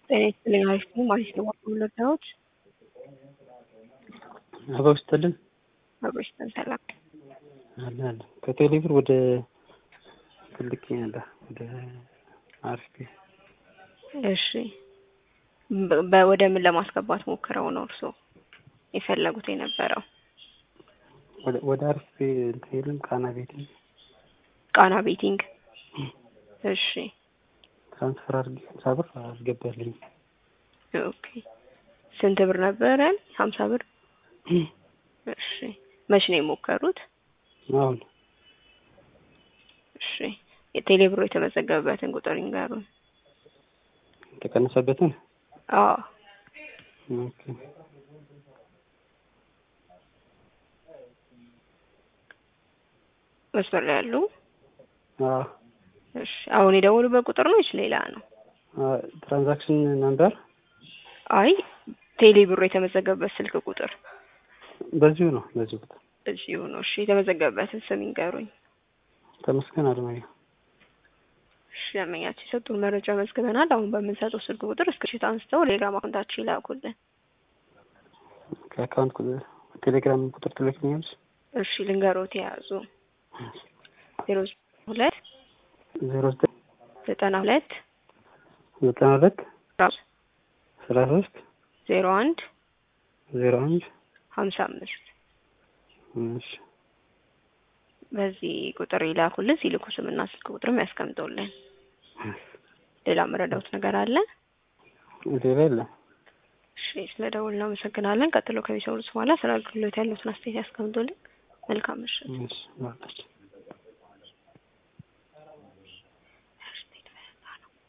ጤና ይስጥልኝ አሪፍ ነው ማለት ነው ወለዳዎች አበባ ይስጥልን አብሮሽ ሰላም አለ አለ ከቴሌብር ወደ ትልቅ ያለ ወደ አርፊ እሺ በ- ወደ ምን ለማስገባት ሞክረው ነው እርስዎ የፈለጉት የነበረው? ወደ ወደ አርፊ እንትን የለም ቃና ቤት ቃና ቤቲንግ እሺ ትራንስፈር አድርጌ ሀምሳ ብር አስገባልኝ ኦኬ ስንት ብር ነበረን? ሀምሳ ብር እሺ መቼ ነው የሞከሩት? አሁን እሺ የቴሌ ብሮ የተመዘገበበትን ቁጥር ይንገሩን። የተቀነሰበትን አዎ ኦኬ መስመር ላይ ያሉ አዎ እሺ አሁን የደወሉበት ቁጥር ነው ወይስ ሌላ ነው? ትራንዛክሽን ነምበር አይ ቴሌ ብሮ የተመዘገበበት ስልክ ቁጥር በዚሁ ነው በዚሁ ቁጥር እዚሁ ነው። እሺ የተመዘገበበትን ስም ይንገሩኝ። ተመስገን አለማየሁ እሺ ደንበኛችን የሰጡን መረጃ መዝግበናል። አሁን በምንሰጠው ስልክ ቁጥር እስክሪፕት አንስተው ቴሌግራም አካውንታችን ይላኩልን። ከአካውንት ቁጥር ቴሌግራም ቁጥር ትልክልኛለች እሺ ልንገሮት የያዙ ዜሮ ሁለት ዜሮ ዘጠኝ ዘጠና ሁለት ዘጠና ሁለት ራሱ አስራ ሶስት ዜሮ አንድ ዜሮ አንድ ሀምሳ አምስት እሺ በዚህ ቁጥር ይላኩልን። ሲልኩ ስምና ስልክ ቁጥርም ያስቀምጠውልን። ሌላ መረዳውት ነገር አለ? ሌላ የለም እሺ ስለ ደውል እናመሰግናለን። ቀጥሎ ከሚሰሙት በኋላ ስለ አገልግሎት ያሉትን አስተያየት ያስቀምጡልን። መልካም ምሽት። እሺ ማለት